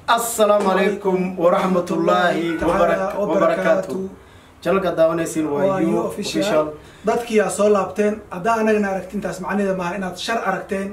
assalaamu calaykum waraxmatullaahi wabarakaatu janalka daawanaysiin waa u official dadkii aa soo laabteen haddaa anagana aragtintaas macnaheeda maaha inaad shar aragteen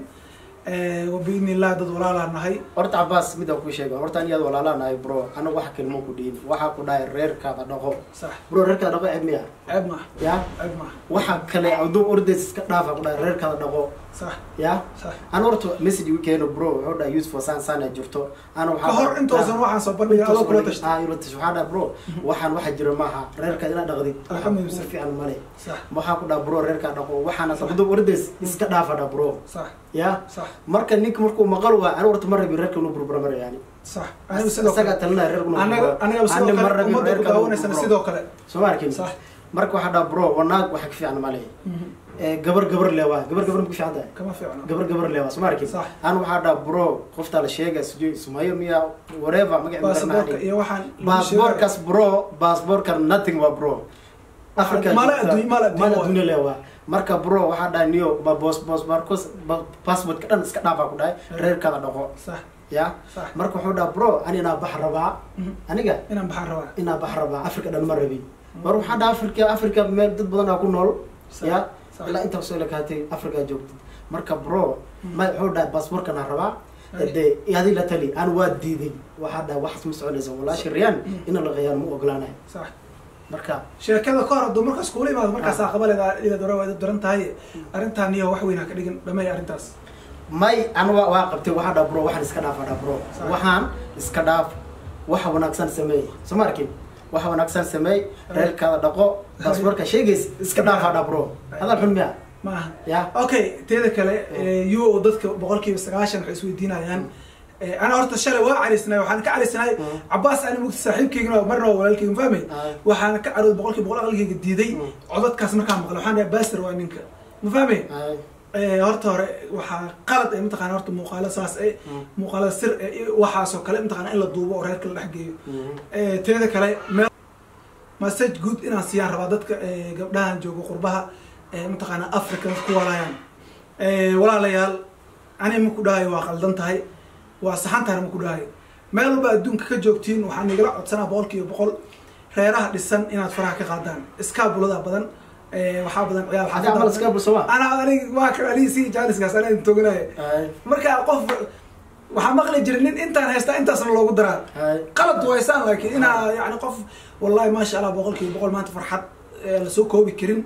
wabiidni illah dad walaalaa nahay horta cabaas midaan kuu sheega horta an iyaad walaalaa nahay bro anagu waxa kelmo ku dhiin waxaa ku dhahay reerkaada dhaqo sax bro reerkaada dhaqo ceeb miya ceeb maaha ya ceeb maaha waxa kale aduu ordays iska dhaafa ku dhahay reerkaada dhaqo sax ya sax ana horta message uu keeno bro wuxuu dhahay useful saan saana jirto ana ka hor intoosan waxaan soo bandhigay adoo kula tashta waxaa dhaha bro waxaan waxa jira maaha reerkaada inaad dhaqdid waxa Alxamdulillah. si fiican male sax waxaa ku dhaha bro reerkaa dhaqo waxaana aduu ordays iska dhaafa dha bro sax ya sax marka ninka markuu maqal waa ana horta ma rabin reerka inuu burbura mara yani sax anigu sidoo isagaa kale talinaya reerka inuu anaga burburo. anaga Ani sidoo ma kale rabin ummadda ku reerka inuu daawanaysana burburo. sidoo kale soo ma arkin sax marka waxaa dhaha bro wanaag waxa ka fiican male Mhm. Eh, gabar gabar leewaa gabar gabar ma ku fiican tahay kama fiicno gabar gabar leewaa soo ma arkin Sax. ana waxaa dhaha bro qoftaa la sheega sujo sumayo miya whatever magac baasaboorka iyo waxaan lagu sheegay- baasboorkaas bro baasboorka nothing waa bro Africa Mala joogta. adduun- mala adduun mala waa. adduun leewaa marka bro waxaa dhaha niyo ba boos boos barkos passportka dhan iska dhaafaa ku dhahay reerkaada dhaqo sax ya sax marka wuxuu dhaha bro ani inaa bax rabaa Mhm. aniga inaan baxaan rabaa inaa bax rabaa africa dhan ma rabin mar waxaa dhaha africa africa meel dad badan aa ku nool Sax, ya sax. ilaa intaa soo lakaatay africa joogtid marka bro ma wuxuu dhaha baasboorkan aan rabaa Ay. de adi la tali aan waa diiday waxaa dhaha waxaas ma soconaysa walaashi riyaan Mm. ina la qiyaan ma ogolaanayo sax marka sheekada ka hor hadduu markaas kuula imaado markaasaa qabaleeda ida dora waa daran tahay arrintaan iyo wax weyn ha ka dhigin dhamay arrintaas may ana waa waa qabtay waxaa dhaha bro waxaan iska dhaafa dhaha bro Sax. waxaan iska dhaaf waxa wanaagsan sameey soo ma arkin waxa wanaagsan sameey reerkaada dhaqo baasboorka sheegays iska dhaafa dhaha bro hadal xun miya ma aha ya okay teeda kale u o dadka boqolkiiba sagaashan waxay isweydiinayaan Eh, ana horta shalay waa carisnay waxaan ka carisnay Mm. cabaas ani mugti saaxiibkeygana waa marna waa walaalkeyga ma fahmay Ay. waxaan ka carood boqolkiiba boqol aqalkeyga diiday Mm. codadkaas markaan maqlay waxaan dhahay baster waa ninka ma fahmay Ay. Eh, horta hore waxaa qalad ee mataqana horta muuqaalo saas eh Mm. muuqaalada sir eh iyo waxaasoo kale mataqana in la duubo oo reerka la dhex geeyo Mhm. Eh, teeda kale meel message good inaan siiyaan rabaa dadka eh, gabdhahan jooga qurbaha eh, mataqaana africa ku walaayaan Eh, walaalayaal ani ma ku dhahayo waa qaldan tahay waa saxantaana ma ku dhahayo meel walba adduunka ka joogtiin waxaan igala codsanaa boqol kiiba boqol reeraha dhisan inaad faraha ka qaadaan iskaabulada badan eh, waxaa badan ciyaal Adi camal iska bulsama ana anig waa ka anigi si jaaliskaas anaa toganaya Ay. marka qof waxaa maqli jiray nin intaan haystaa intaasna loogu daraa Ay. qalad waysaan laakiin inaa yani qof wallahi maasha allah boqol kiiba boqol maanta farxad ee lasoo koobi karin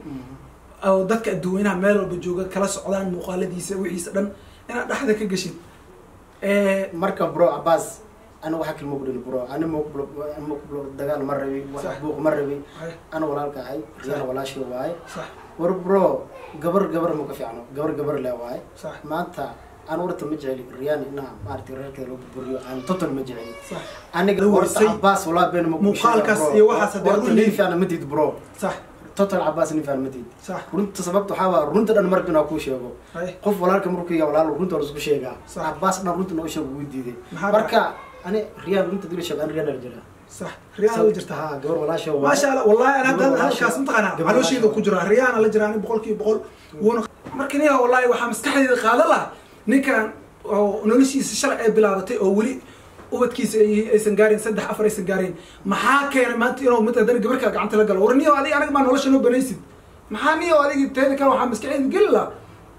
oo dadka adduweynaha meel walba jooga kala socdaan muuqaaladiisa wixiisa dhan inaad dhexda ka geshid marka bro abbas ana waxaa kalma kudhili bro ani maqblo dagaal ma rabi wax Sax. buuq ma rabi Ay, ana walaalka ahay riyana walaashii waaye sax war bro gabar gabar ma ka fiicno gabar gabar le waaye sax maanta aan warta ma jeceli riyaan inaa maaragtay reerkeeda loo burburiyo aan total ma jeceli sax aniga Lu horta waysay. abbas walaa been ma kuu Muuqaalkaas sheega, bro. iyo waxaas haddii Horta run nin yihiin. fiicna ma tiid bro sax total abbas nin fiicna ma tiid sax runta sababta waxaa waa runta dhan marka inaa kuu sheego ay qof walaalka markuu yahay walaal runta waa isku sheegaa Sax. abbas dhan runta noo sheego wuu diiday Maxaa marka ani riyaan runta dila sheego an riyaan jira sax riyaana la jirta ha gabar walaasha waa maasha allah wallahi ana Gabar hadda walaasha- halkaas mataqaana gabar caloosheeda walaasha- ku jira riyaana la jira ani boqol kiiba boqol wuuna marka niya wallahi waxaa maskaxdeeda qaada lah ninkan oo noloshiisa shalay ay bilaabatay oo weli ubadkiisa ay- aysan gaarin saddex afar aysan gaarin maxaa keenay maanta inuu mid haddana gabar kale gacanta la galo war niyo adiga anaga maa nolosha noo banaysid maxaa niyo adiga teeda kale waxaa maskaxdeeda geli lah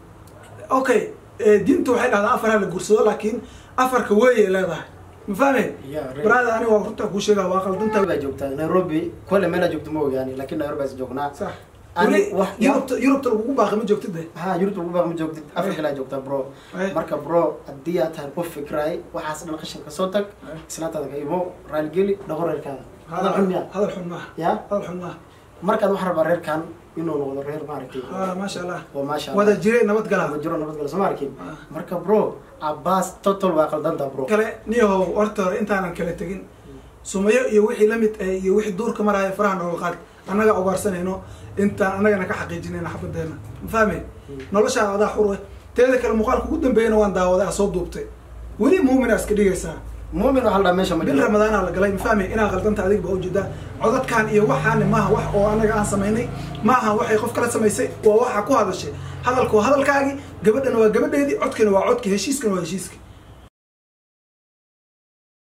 okay eh, diinta waxay dhahdaa afar ha la guursado laakiin afarka weeyay leedahay ma fahmay Ya, re- baraada aniga waa runtaa kuu sheegaa waa qaldantahay baa joogtaa nairobi kole meelaa joogto ma ogaani laakiin nairobi baa joognaa sax Ani weli wax- yurubta yurubta lagugu baaqi ma joogtid de ha yurubta ugu baaq ma joogtid africa laa joogtaa bro Ay. marka bro haddii aad tahay qof fikraay waxaas dhan qashin ka soo tag Ay. islaantaada ka imo raaligeli dhaqo reerkaada hadal xun miya hadal xun maaha ya hadal xun maaha markaad waxaa rabaa reerkan inuu noqdo reer maaragtay Ah, maasha allah oo maasha wada jiray nabad ma gala jiro nabadgala soo ma arkin Ah. marka bro abbas total waa qaldanta bro kale niyahow horta hore intaanan kala tegin sumayo iyo wixii lamid ah iyo wixii duurka maraya faraha nooga qaad annaga ugaarsanayno intaan annagana ka xaqiijinayna xabadeena ma fahme noloshaada adaa xur wey teeda kale muuqaalka ugu dambeeyana waan daawaday aa soo duubtay weli muumin aa iska dhigaysaa muumin waxaa la dhaha meesha ma bil jiro ramadaana la galay ma fahmay inaa qaldanta adiga ba ujeedaa codadkan iyo waxaani maaha wax oo anaga aan samaynay maaha waxay qof kala samaysay waa waxa ku hadashay hadalku waa hadalkaagii gabadhana waa gabadheedii codkana waa codki heshiiskana waa heshiiska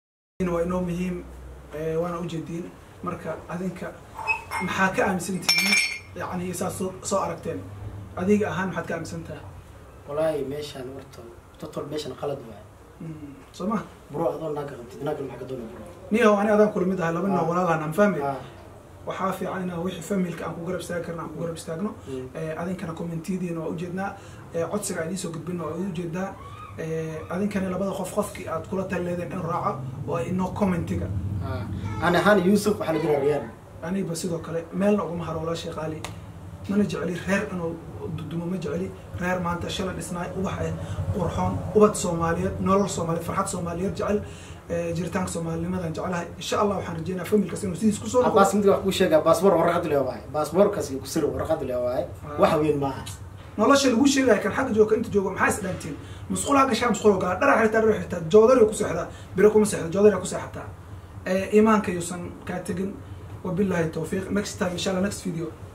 waa inoo muhiim eh, waana ujeediin marka adinka maxaa ka aaminsan tihiin yani saas soo soo aragteen adiga ahaan maxaad ka aaminsan tahay walaahi meeshaan warta totol meeshaan qalad waay Mm, soo ma bro adoo naaga qabtid naaga maxaa ka doona bro niyahow ani adaan kula mid ahay laba nin oo Ah. walaalaan aan fahmi Ah, waxaa fiican inaan wixii familka aan ku garab istaagi karna aan ku garab istaagno mm. Eh, adinkana commentiyadiina waa ujeednaa Eh, codsiga aan idiin soo gudbina waa ujeedaa Eh, adinkana labada qof qofkii aad kula talileedeen in raaco oo inoo commentiga Ah, ani ahaan yusuf waxaa la jira riyaan aniba sidoo kale meelna uguma haro walaa sheekh ali mana jecli reer inuu dudumo ma jecli reer maanta shalay dhisnaay ubax eh qurxoon ubad soomaaliyeed nolol soomaaliyeed farxad soomaaliyeed jecel eh, jiritaanka soomaalinimadan jecelahay insha allah waxaan rajeynaa familkas inuu sidiis kusoo noqdo abaas mid wax kuu sheegaa baasboor warqad le waaye baasboorkaas ku sir warqad le waaye Ah. wax weyn maaha nolosha lagu sheegaya kan xagga jooga inta jooga maxaa isdhaantiin musqul ha gashaa musqul galaa dhara xirtaa dhara xirtaa joodari ku seexdaa biro kuma seexda joodari ku seexataa Eh, iimaanka yuusan kaa tegin wabillahi tawfiiq next time insha allah next video